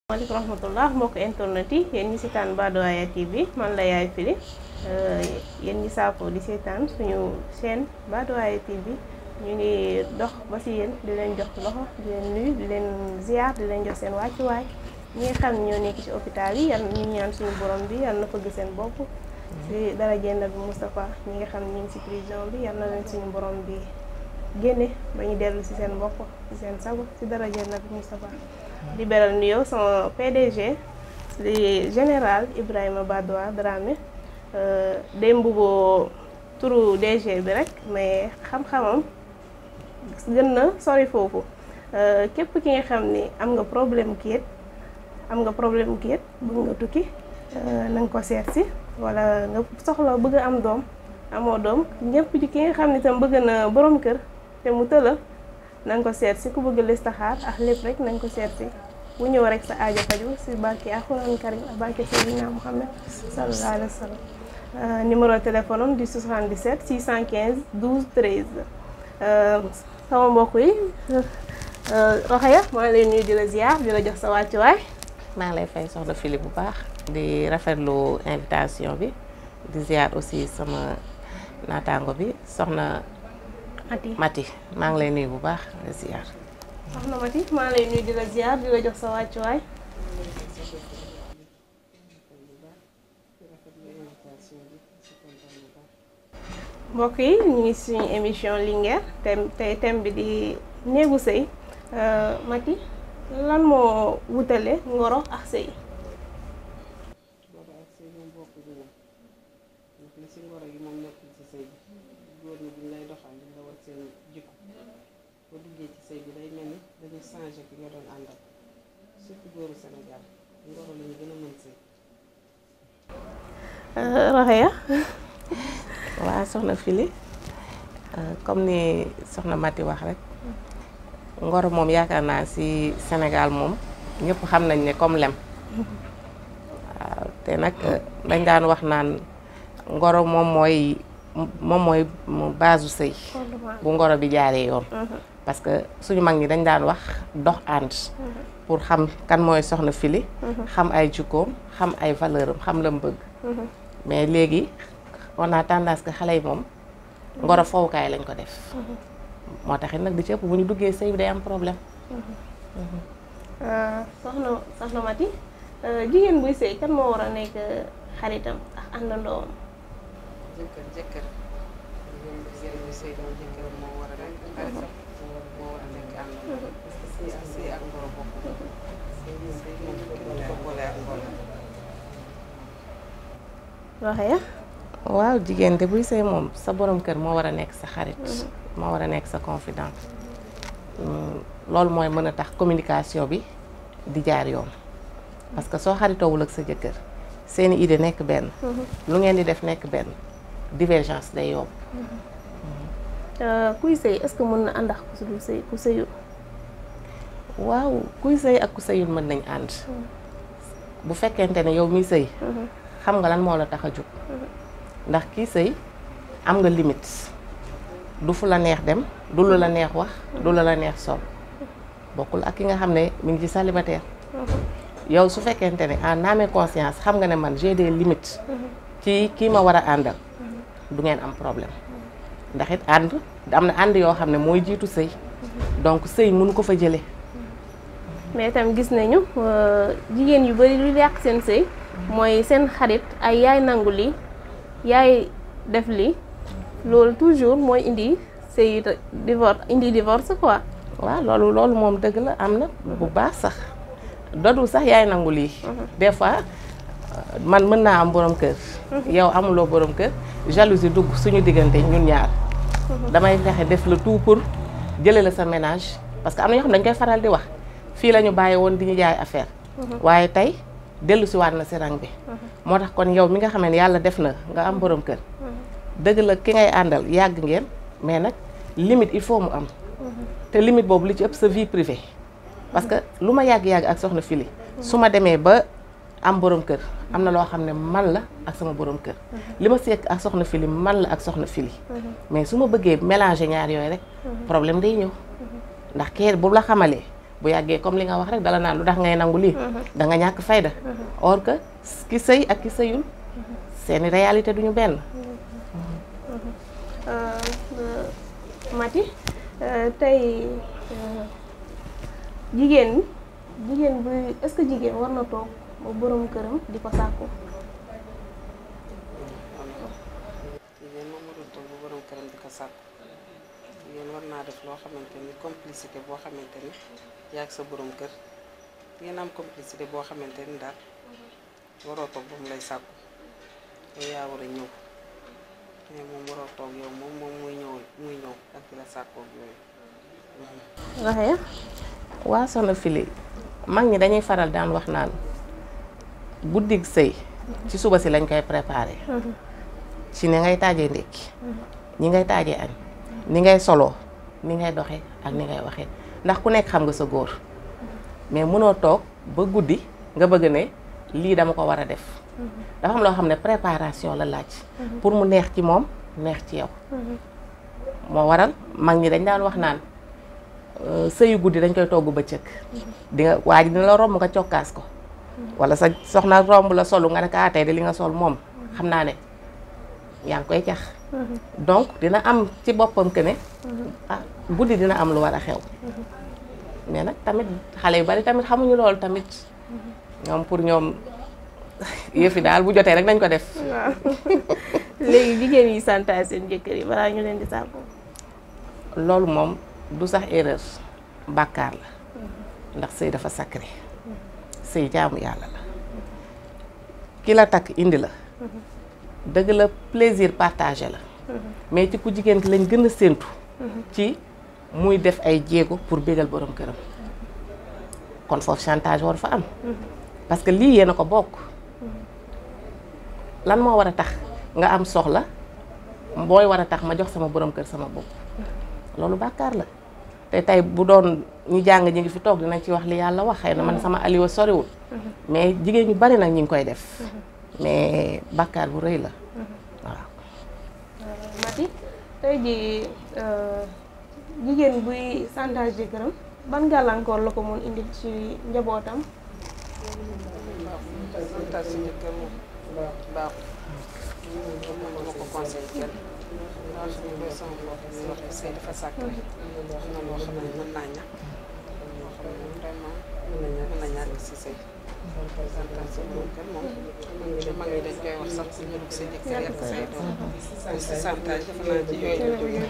maaleykum rahmatullah mbokk internet yi yéen ñi seetaan Badoaya TV man la Yaay Fili yéen ñi saafoo di seetaan suñu chaîne Badoaya TV ñu ngi dox ba si yéen di leen jox loxo di leen nuyu di leen ziar di leen jox seen wàccuwaay ñi nga xam ne ñoo nekk ci hôpital yi yal ñu ñaan suñu borom bi yal na fëgg seen bopp si dara jënd bi Moustapha ñi nga xam ne ñu ngi si prison bi yal na leen suñu borom bi génne ba ñu dellu si seen bopp si seen sago si dara jënd bi Moustapha di beral nuyoo sama PDG di général Ibrahima Badoa Dramé day mbuboo turu DG bi rek mais xam-xamam gën na sori foofu képp ki nga xam ni am nga problème kayit am nga problème kayit bëgg nga tukki na nga ko seet si wala nga soxla bëgg a am doom amoo doom ñëpp ci ki nga xam ni tam bëgg na borom kër te mu tëla nañ ko seet si ku bëgg listaxaar ak lépp rek nañ ko seet si bu ñëw rek sa aajo faju si barke alxuraan karim ak barke Seydina Muhammad sallallahu alayhi wa sallam numéro téléphone am di 77 615 12 13 sama mbokk yi Rokhaya maa ngi lay nuyu di la ziar di la jox sa wàccuwaay maa ngi lay fay soxna Fili bu baax di rafetlu invitation bi di ziar aussi sama naataango bi soxna Mati Mati maa ngi lay nuyu bu baax di ziar. soxna Mati maa ngi lay nuyu di la ziar di la jox sa wàccuwaay mbokk yi ñu ngi suñu émission Linguère thème tey thème bi di néegu sëy Mati lan moo wutale ngoro ak sëy ngoro ak sëy moom bokk bi moom ndax li si ngoro gi moom nekkul ci sëy bi góor ñi buñ lay doxal di nga war seen jikko boo duggee ci sëy bi day mel ni dañu changé ki nga doon àndal surtout góoru Sénégal ngoro la ñu gën a mën sëy Rokhaya waa soxna Fili comme ni soxna Mati wax rek ngoro moom yaakaar naa si Sénégal moom ñëpp xam nañ ne comme lem waaw te nag dañ daan wax naan ngoro moom mooy moom mooy base u sëy bu ngoro bi jaaree yoon parce que suñu mag ñi dañ daan wax dox ànd pour xam kan mooy soxna Fili xam ay jukkoom xam ay valeur am xam la mu bëgg mais léegi on a tendance que xale yi moom ngoro fowukaay lañ ko def moo taxit nag di ci ëpp bu ñu duggee sëy bi day am problème soxna soxna Mati jigéen buy sëy kan moo war a nekk xaritam ak àndandoom jëkkër jëkkër ñoom jigéen ñi sëy doon jëkkër moo war a nekk xaritam moo war a nekk àndandoo parce que sëy ak sëy ak ngoro bokk sëy sëy moom kenn du ko boole ak ngoro Rokhaya waaw jigéen de buy sëy moom sa borom kër moo war a nekk sa xarit moo war a nekk sa confident loolu mooy mën a tax communication bi di jaar yoon parce que soo xaritoowul ak sa jëkkër seeni idée nekk benn lu ngeen di def nekk benn divergence day yomb kuy sëy est-ce que mën na ànd ak ku dul sëy ku sëyul waaw kuy sëy ak ku sëyul mën nañ ànd bu fekkente ne yow miy sëy xam nga lan moo la tax a jóg ndax kii sëy am nga limite du fu la neex dem du lu la neex wax du lu la neex sol bokkul ak ki nga xam ne mi ngi ci célibataire yow su fekkente ne en âme et conscience xam nga ne man j'ai des limites ci kii ma war a àndal du ngeen am problème ndax it ànd am na ànd yoo xam ne mooy jiitu sëy donc sëy mënu ko fa jële mais itam gis nañu jigéen yu bari lu yàq seen sëy mooy seen xarit ay yaay nangu lii yaay def lii loolu toujours mooy indi sëy divorce indi divorce quoi waaw loolu loolu moom dëgg la am na bu baax sax dodul sax yaay nangu lii des fois man mën naa am borom kër yow amuloo borom kër jalousie dugg suñu diggante ñun ñaar damay fexe def le tout pour jële la sa ménage parce que am na ñoo xam dañ koy faral di wax fii la ñu bàyyi woon di ñu jaay affaire waaye tey dellu si waat na si rang bi moo tax kon yow mi nga xam ne yàlla def na nga am borom kër dëgg la ki ngay àndal yàgg ngeen mais nag limite il faut mu am te limite boobu li ci ëpp sa vie privée parce que lu ma yàgg-yàgg ak soxna Fili su ma demee ba am borom kër am na loo xam ne man la ak sama borom kër li ma seek ak soxna Fili man la ak soxna Fili mais su ma bëggee mélanger ñaar yooyu rek problème day ñëw ndax kee bu la xamalee bu yàggee comme li nga wax rek dala naan lu tax ngay nangu lii da nga ñàkk fayda or que ki sëy ak ki sëyul seeni réalité duñu benn Mati tey jigéen jigéen bu est-ce que jigéen war na toog ba borom këram di ko sàkku jigéen moom warul toog ba borom këram di ko sàkku jigéen war naa def loo xamante ni complicité boo xamante ni yaa ak sa borom kër ngeen am complicité boo xamante ni daal waroo toog ba mu lay sàkku yow yaa war a ñëw mais moom waroo toog yow moom moom muy ñëw muy ñëw ak di la sàkkoog yooyu waxee waa soxna Fili mag ñi dañuy faral daan wax naan guddig sëy ci suba si lañ koy préparé ci ni ngay taajee ndékki ñi ngay taajee añ ni ngay soloo ni ngay doxee ak ni ngay waxee ndax ku nekk xam nga sa góor mais mënoo toog ba guddi nga bëgg ne lii dama ko war a def dafa am loo xam ne préparation la laaj pour mu neex ci moom neex ci yow moo waral mag ñi dañ daan wax naan sëyu guddi dañ koy togg bëccëg di nga waa ji dina la romb nga cokkaas ko wala sa soxna romb la solu nga ne ka tey de li nga sol moom xam naa ne yaa ngi koy cax donc dina am ci boppam que ne ah guddi dina am lu war a xew mais nag tamit xale yu bari tamit xamuñu loolu tamit ñoom pour ñoom yëfi daal bu jotee rek dañ ko def waaw léegi jigéen yi santaay seen jëkkër yi balaa ñu leen di sàkku loolu moom du sax erreur bàkkaar la ndax sëy dafa sacré sëy jaamu yàlla la ki la takk indi la dëgg la plaisir partagé la mais ci ku jigéen ki lañ gën a séentu ci muy def ay jéego pour bégal borom këram kon foofu chantage war fa am parce que lii yéen a ko bokk lan moo war a tax nga am soxla booy war a tax ma jox sama borom kër sama bopp loolu bàkkaar la te tey bu doon ñu jàng ñi ngi fi toog dinañ ci wax li yàlla wax xëy na man sama aliwa soriwul mais jigéen ñu bari nag ñi ngi koy def mais bàkkaar bu rëy la waaw Mati tey jii jigéen buy chantage jëkkëram ban gàllankoor la ko mun indi ci njabootam santaat si jëkkër moom baaxul moom ma ko conseil kenn daa xam ne mooy sama bopp di wax ne sëy dafa sacré wax na loo xam ne mën naa ñàkk loo xam ne vraiment mën na ñàkk si sëy santaat si borom kër moom mag ñi dañ koy wax sax si ñu dugg sa jëkkër yàq say doom si santage dafa naa ci yooyu la jógee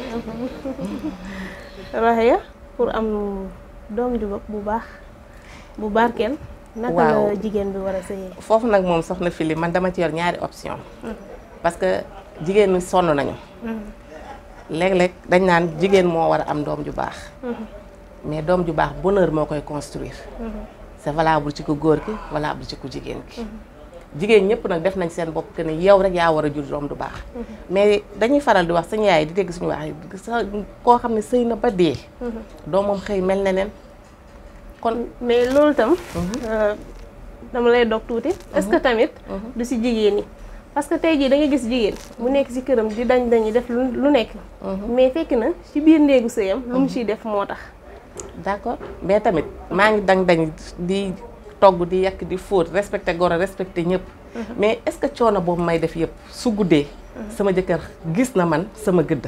Rokhaya pour am doom ju bu baax bu barkeel naka Waaw. la jigéen bi war a sëyee foofu nag moom soxna Fili man dama ci yor ñaari option parce que jigéen ñi sonn nañu léeg-léeg dañ naan jigéen moo war a am doom ju baax mais doom ju baax bonheur moo koy construire c'est valable ci ku góor ki valable ci ku jigéen ki jigéen ñëpp nag def nañ seen bopp que ni yow rek yaa war a jur doom du baax mais dañuy faral di wax suñu yaay di dégg suñu wax yi sa koo xam ne sëy na ba dee doomam xëy mel ne neen kon mais loolu tam euh, dama lay dog tuuti est-ce que tamit du si jigéen ñi parce que tey jii da nga gis jigéen mu nekk si këram di dañ dañuy def lu lu nekk mais fekk na ci biir néegu sëyam lu mu ciy def moo tax d'accord mais tamit maa ngi dang dañ di togg di yàq di fóot respecté goro respecté ñëpp mais est-ce que coono boobu may def yëpp su guddee sama jëkkër gis na man sama gëdd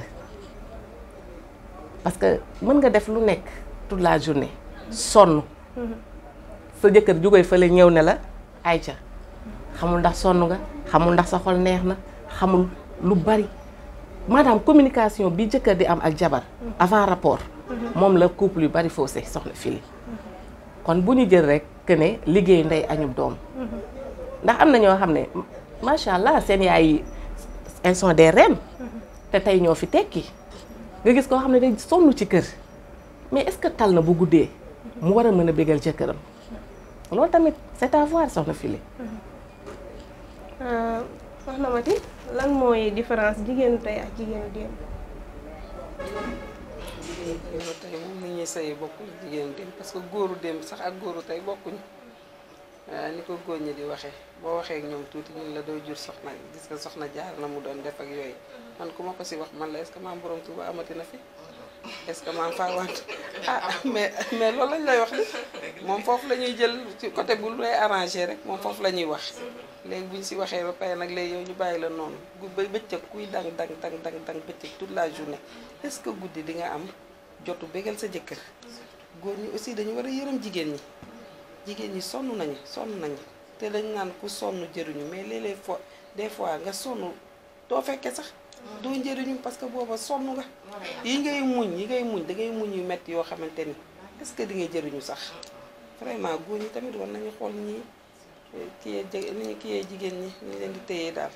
parce que mën nga def lu nekk toute la journée sonn sa jëkkër jógee fële ñëw ne la ayca xamul ndax sonn nga xamul ndax sa xol neex na xamul lu bari maanaam communication bi jëkkër di am ak jabar avant rapport moom la couple yu bari faussé soxna Fili kon bu ñu jël rek que ne liggéey ndey añub doom ndax am na ñoo xam ne macha allah seen yaay yi elles sont des reines te tey ñoo fi tekki nga gis koo xam ne day sonn ci kër mais est-ce que tal na bu guddee mu war a mën a bégal jëkkëram loolu tamit c'est à voir soxna Fili soxna Mati lan mooy différence jigéenu tey ak jigéenu démb jigéen tey moom ni ñuy sëyi bokkul jigéenu démb parce que góoru démb sax ak góoru tey bokkuñ ni ko góor ñi di waxee boo waxee ak ñoom tuuti ñun la doo jur soxna gis nga soxna jaar na mu doon def ak yooyu man ku ma ko si wax man la est-ce que maam borom Tuuba amati na fi est-ce que maa ngi faa want ah mais mais loolu lañ lay wax ni moom foofu la ñuy jël ci côté bu lay arrangé rek moom foofu la ñuy wax léegi bu ñu si waxee ba pare nag léegi yow ñu bàyyi la noonu gu ba bëccëg kuy dang dang dang dang dang bëccëg toute la journée est-ce que guddi di nga am jotu bégal sa jëkkër góor ñi aussi dañu war a yërëm jigéen ñi jigéen ñi sonn nañu sonn nañu te dañ naan ku sonn jëriñu mais léeg-léeg fois des fois nga sonn doo fekkee sax doo njëriñu parce que booba sonn nga yi ngay muñ yi ngay muñ da ngay muñ yu metti yoo xamante ni est-ce que di ngay jëriñu sax vraiment góor ñi tamit war nañu xool ñii kiyee ni ñu kiyee jigéen ñi ni ñu leen di téyee daal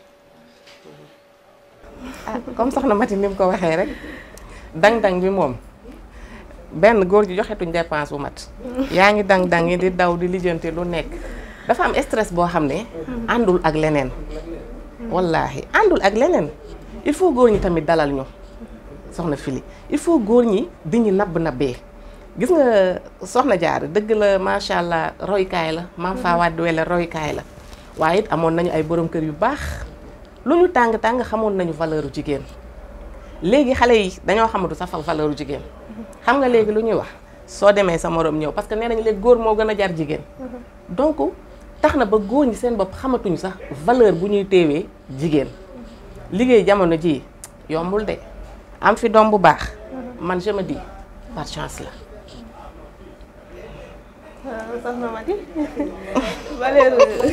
ah comme soxna Mati ni mu ko waxee rek dang-dang bi moom benn góor ji joxetuñ dépense bu mat yaa ngi dang-dang yi di daw di lijjanti lu nekk dafa am stress boo xam ne àndul ak leneen wallaahi àndul ak leneen il faut góor ñi tamit dalal ñu soxna Fili il faut góor ñi di ñu nabb nabbee gis nga soxna jaar dëgg la macha allah roykaay la maam faa wàddi wele roykaay la waaye it amoon nañu ay borom kër yu baax lu ñu tàng tàng xamoon nañu valeur u jigéen léegi xale yi dañoo xamatu sax valeur u jigéen xam nga léegi lu ñuy wax soo demee sa morom ñëw parce que nee nañu léegi góor moo gën a jar jigéen donc tax na ba góor ñi seen bopp xamatuñu sax valeur bu ñuy téewee jigéen liggéey jamono ji yombul de am fi doom bu baax man je me dis par chance la waaw soxna Mati valeur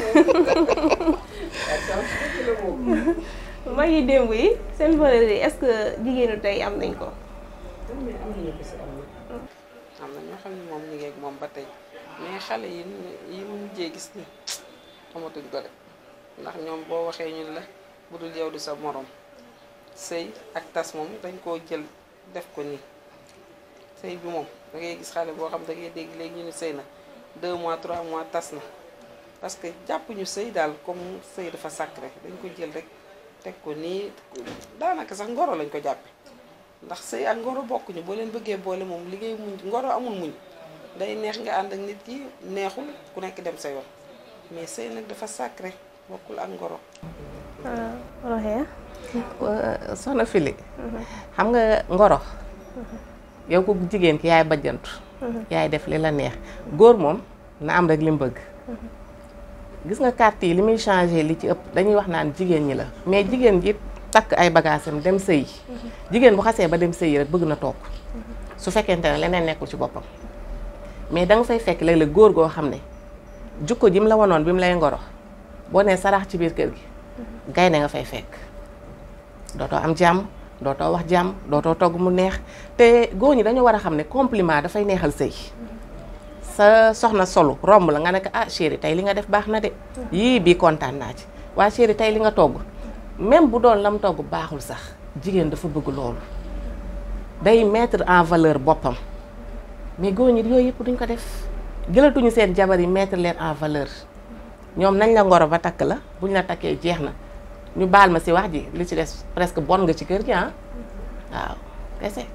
mag yi démb yi seen valeur yi est-ce que jigéenu tey am nañ ko mais am nañu ko si am na am na ñoo xam ne moom ñu ngi ak moom ba tey mais xale yi yi mu mujjee gis ni amatuñ ko de ndax ñoom boo waxee ñun la bu dul yow du sa morom sëy ak tas moom dañ koo jël def ko nii sëy bi moom da ngay gis xale boo xam da ngay dégg léegi ñu ni sëy na 2 mois 3 mois tas na parce que jàpp ñu sëy daal comme sëy dafa sacré dañ ko jël rek teg ko nii daanaka sax ngoro lañ ko jàppe ndax sëy ak ngoro bokkuñu boo leen bëggee boole moom liggéey muñ ngoro amul muñ day neex nga ànd ak nit ki neexul ku nekk dem sa yoon mais sëy nag dafa sacré bokkul ak ngoro roxee soxna Fili xam nga ngoro yow ko jigéen ki yaay bajjantu yaay def li la neex góor moom na am rek li mu bëgg gis nga carte yi li muy changé li ci ëpp dañuy wax naan jigéen ñi la mais jigéen ji takk ay bagaasam dem sëyi jigéen bu xasee ba dem sëyi rek bëgg na toog su fekkente ne leneen nekkul ci boppam mais da nga fay fekk léeg-léeg góor goo xam ne jukko ji mu la wanoon bi mu lay ngoro boo nee sarax ci biir kër gi gaynde nga fay fekk dootoo am jàmm dootoo wax jàmm dootoo togg mu neex te góor ñi dañoo war a xam ne compliment dafay neexal sëy sa soxna solu romb la nga ne ko ah chéri tey li nga def baax na de yii bii kontaan naa ci waa chéri tey li nga togg même bu doon lam togg baaxul sax jigéen dafa bëgg loolu day mettre en valeur boppam mais góor ñi yooyu yëpp duñ ko def jëlatuñu seen jabar yi mettre leen en valeur ñoom nañ la ngoro ba takk la buñ la takkee jeex na ñu baal ma si wax ji li ci des presque bon nga ci kër gi ah waaw kese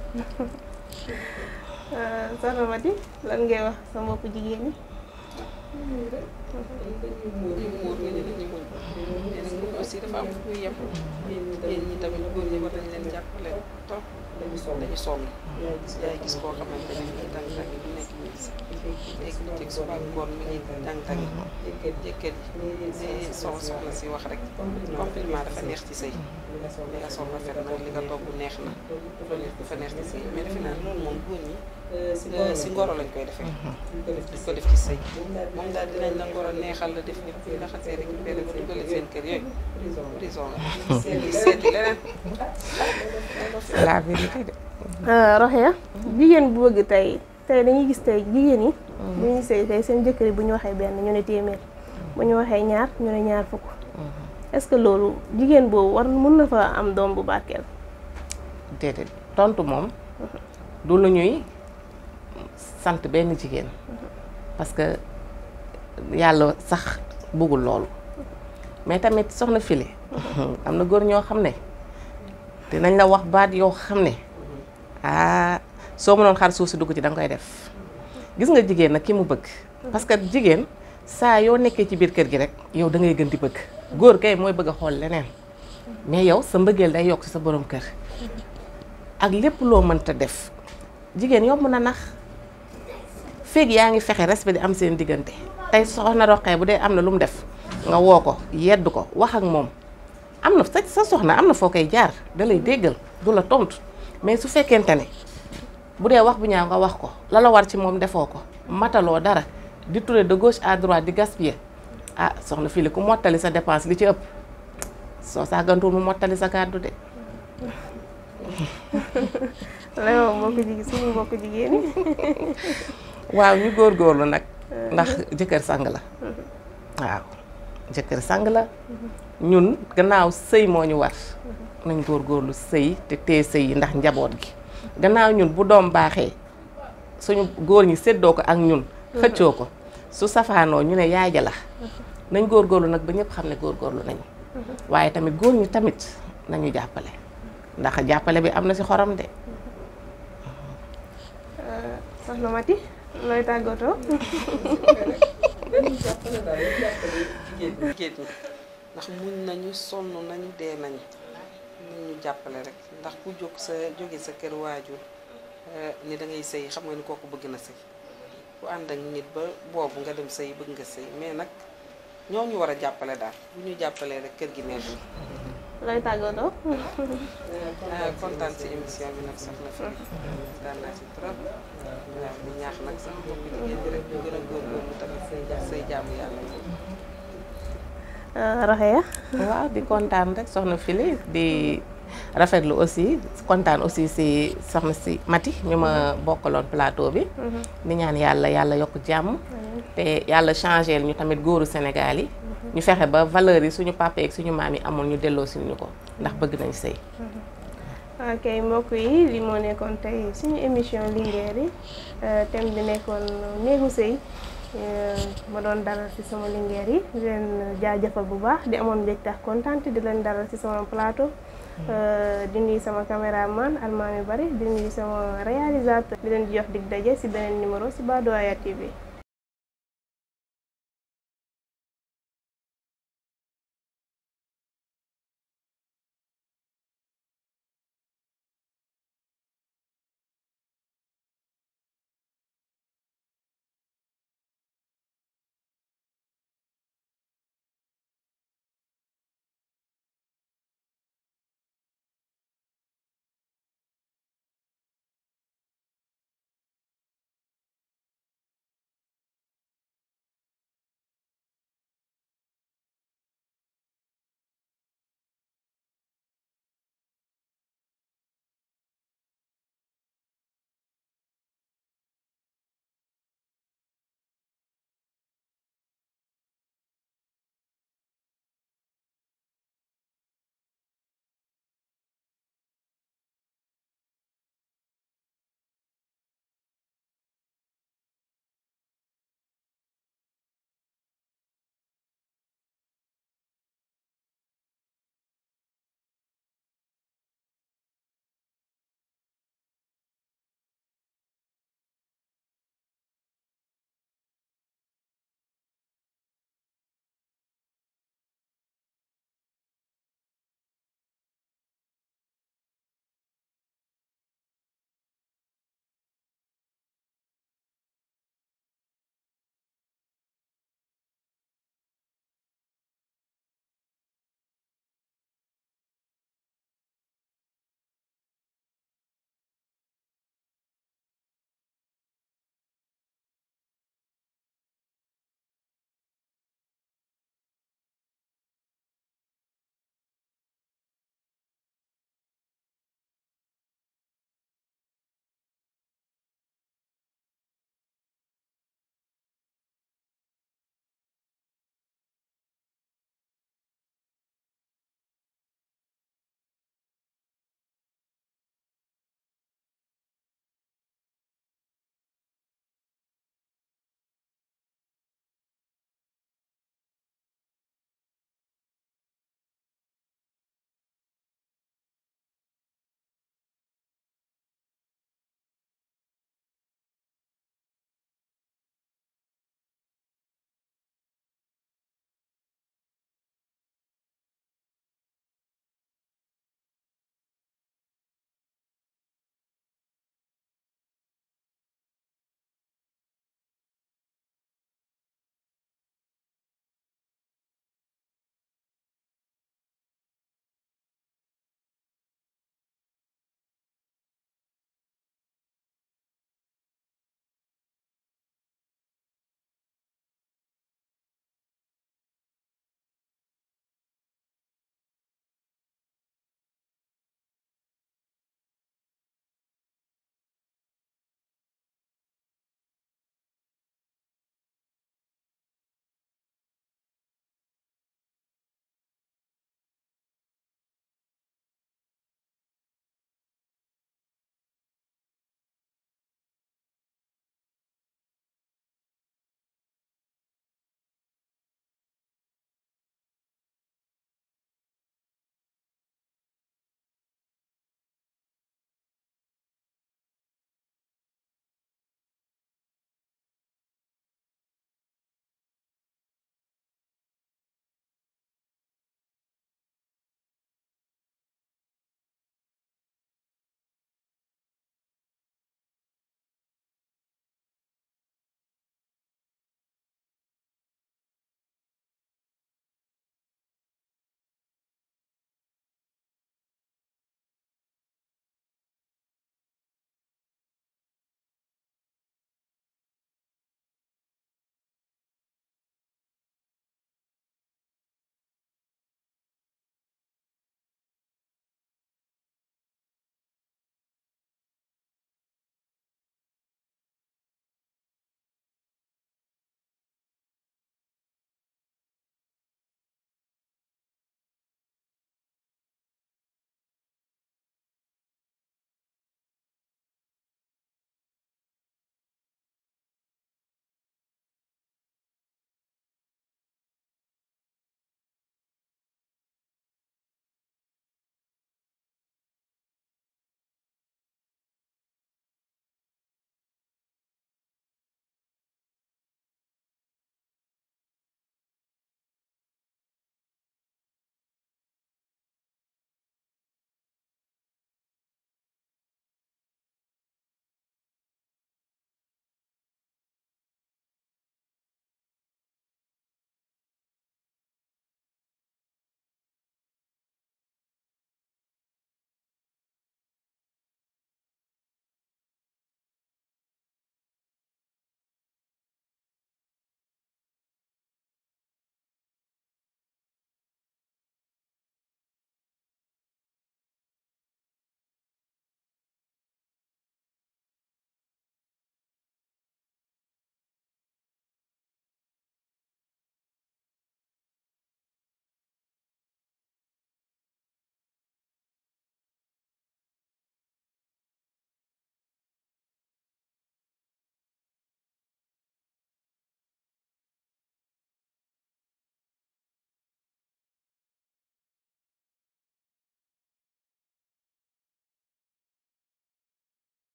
soxna Mati lan ngay wax sa mbokku jigéen ñi dañuy muur nga ni dañuy muñ mais nag muñ aussi dafa am fu muy yem yéen ñi tamit góor ñi war nañ leen jàppale trop dañu sonn dañu sonn yaay gis koo xamante ne nii tàng tàng du nekk ñu gis léegi lu teg suba ngoon mi ngi tàng tàng jëkkër jëkkër ji li soxna soxna si wax rek compliment dafa neex ci sëy li nga sol rafet na li nga togg neex na dafa neex dafa neex ci sëy mais defe naa loolu moom góor ñi si ngoro lañ koy defee duñ ko def ci sëy moom daal dinañ la ngoro neexal la def ñëpp ñu laxasee rek ñu benn bu ñu seen kër yooyu prison la seeti seeti leneen la vérité de roxee jigéen bu bëgg tey tey dañuy gis tey jigéen yi bu ñu sëy tey seen jëkkër yi bu ñu waxee benn ñu ne téeméer bu ñu waxee ñaar ñu ne ñaar fukk est-ce que loolu jigéen boobu war mun na fa am doom bu barkeel déedéet tontu moom du lu ñuy sant benn jigéen parce que yàlla sax bëggul loolu mais tamit soxna Fili am na góor ñoo xam ne dinañ la wax baat yoo xam ne ah soo mënoon xar suuf si dugg ci da nga koy def gis nga jigéen nag ki mu bëgg parce que jigéen saa yoo nekkee ci biir kër gi rek yow da ngay gën di bëgg góor kay mooy bëgg a xool leneen mais yow sa mbëggeel day yokk ci sa borom kër ak lépp loo mënta def jigéen yomb na nax feeg yaa ngi fexe respect di am seen diggante tey soxna roqee bu dee am na lu mu def nga woo ko yedd ko wax ak moom am na sa sa soxna am na foo koy jaar da lay déggal du la tontu mais su fekkente ne bu dee wax bu ñaaw nga wax ko la la war ci moom defoo ko mataloo dara di tourner de gauche à droite di gaspiller ah soxna fii li ku mottali sa dépense li ci ëpp soo sàggantuwul mu mottali sa kàddu de lay wax mbokk jigéen suñu mbokk jigéen ñi waaw ñu góorgóorlu nag ndax jëkkër sang la waaw jëkkër sang la ñun gannaaw sëy moo ñu war nañ góorgóorlu sëy te tee sëy yi ndax njaboot gi gannaaw ñun bu doom baaxee suñu góor ñi séddoo ko ak ñun xëccoo ko su safaanoo ñu ne yaay ja la nañ góorgóorlu nag ba ñëpp xam ne góorgóorlu nañu waaye tamit góor ñi tamit nañu jàppale ndax jàppale bi am na ci xorom de soxna Mati looy tàggatoo dañuy jàppale daal ñu jàppale jigéen ñi jigéen ñi ndax muñ nañu sonn nañu dee nañu nañu jàppale rek ndax ku jóg sa jóge sa kër waajur ni da ngay sëy xam nga ni kooku bëgg na sëy ku ànd ak nit ba boobu nga dem sëy bëgg nga sëy mais nag ñoo ñu war a jàppale daal bu ñu jàppalee rek kër gi neex na looy tàggatoo ah kontaan ci émission bi nag soxna fi kontaan naa ci trop waaw di ñaax nag sax mbokk jigéen ñi rek ñu gën a góorgóorlu tamit say ja say jaamu yàlla Roxaya waaw di kontaan rek soxna Fili di rafetlu aussi kontaan aussi si soxna si Mati ñu ma bokkaloon plateau bi di ñaan yàlla yàlla yokk jàmm te yàlla changé ñu tamit góoru Sénégal yi ñu fexe ba valeur yi suñu papa ak suñu maam yi amul ñu delloo si ñu ko ndax bëgg nañ sëy ok mbokk yi li moo nekkoon tey suñu émission Linguère yi thème bi nekkoon néegu sëy ma doon dalal ci sama Linguère yi di leen jaajëfal bu baax di amoon mbégte ak kontaan di leen dalal ci sama plateau di nuyu sama caméraman Almaami Bari di nuyu sama réalisateur di leen jox dig daje ci beneen numéro ci Badoaya TV